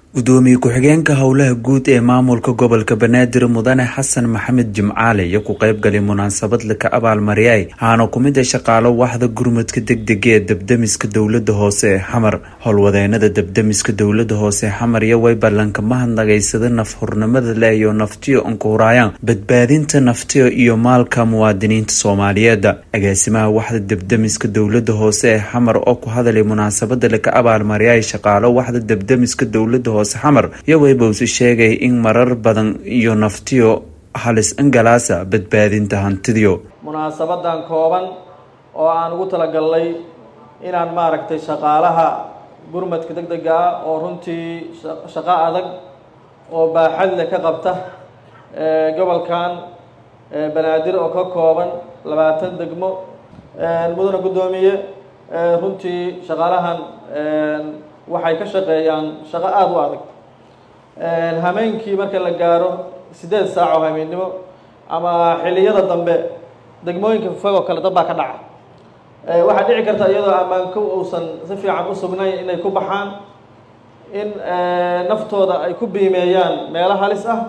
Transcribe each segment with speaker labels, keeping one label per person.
Speaker 1: gudoomiye ku-xigeenka howlaha guud ee maamulka gobolka banaadir mudane xasan maxamed jimcaale iyo ku qeybgalay munaasabad laka abaalmariyay waxaana ku mid a shaqaalo waxda gurmadka degdega ee debdemiska dowlada hoose ee xamar howlwadeenada debdemiska dowlada hoose ee xamar iyo way ballanka mahadnagaysada nafhurnimada leh iyo naftiyo ankuhuraayaan badbaadinta naftiyo iyo maalka muwaadiniinta soomaaliyeed agaasimaha waxda debdemiska dowlada hoose ee xamar oo ku hadalay munaasabada laka abaalmariyay shaqaalo waxda debdemiska dowlada xamar iyo weybowsi sheegay in marar badan iyo naftiyo halis ingalaasa badbaadinta hantidiyo
Speaker 2: munaasabadan kooban oo aan ugu talagalnay inaan maaragtay shaqaalaha gurmadka deg dega ah oo runtii shaqo adag oo baaxad leh ka qabta gobolkan banaadir oo ka kooban labaatan degmo mudana guddoomiye runtii shaqaalahan waxay ka shaqeeyaan shaqo aada u adag hameenkii marka la gaaro siddeed saac oo hameennimo ama xilliyada dambe degmooyinka fog oo kale dad baa ka dhaca waxaa dhici karta iyadoo ammaanko uusan si fiican u sugnayn inay ku baxaan in naftooda ay ku biimeeyaan meelo halis ah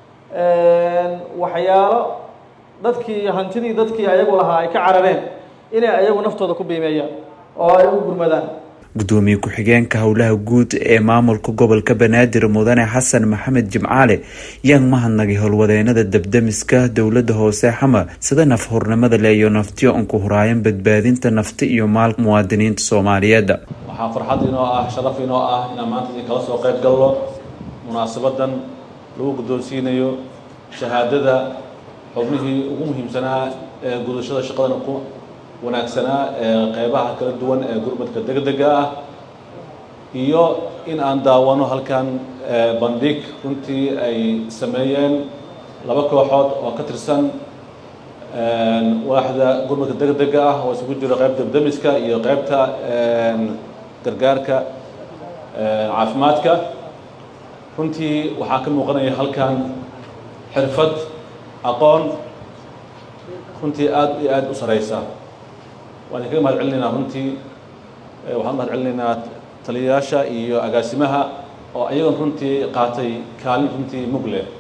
Speaker 2: waxyaalo dadkii hantidii dadkii ayagu lahaa ay ka carareen inay ayagu naftooda ku biimeeyaan oo ay u gurmadaan
Speaker 1: gudoomiye ku-xigeenka howlaha guud ee maamulka gobolka banaadir mudane xasan maxamed jimcaale yaan mahadnagay howlwadeenada debdemiska dowlada hoose xamar sida nafhurnimada leh iyo naftiyo anku huraayan badbaadinta nafti iyo maalka muwaadiniinta soomaaliyeed
Speaker 3: waxaa farxad inoo ah sharaf inoo ah inaan maanta idin kala soo qayb galno munaasabadan lagu guddoonsiinayo shahaadada xubnihii ugu muhiimsanaa ee gudashada shaqadan ku wanaagsanaa ee qeybaha kala duwan ee gurmadka degdega ah iyo in aan daawano halkan bandhig runtii ay sameeyeen laba kooxood oo ka tirsan waaxda gurmadka degdega ah oo isugu jiro qeyb debdemiska iyo qeybta gargaarka caafimaadka runtii waxaa ka muuqanaya halkan xirfad aqoon runtii aada iyo aada u sareysa waan idinkaga mahad celinaynaa runtii waxaan mahad celinaynaa taliyayaasha iyo agaasimaha oo ayagoon runtii qaatay kaalin runtii mug leh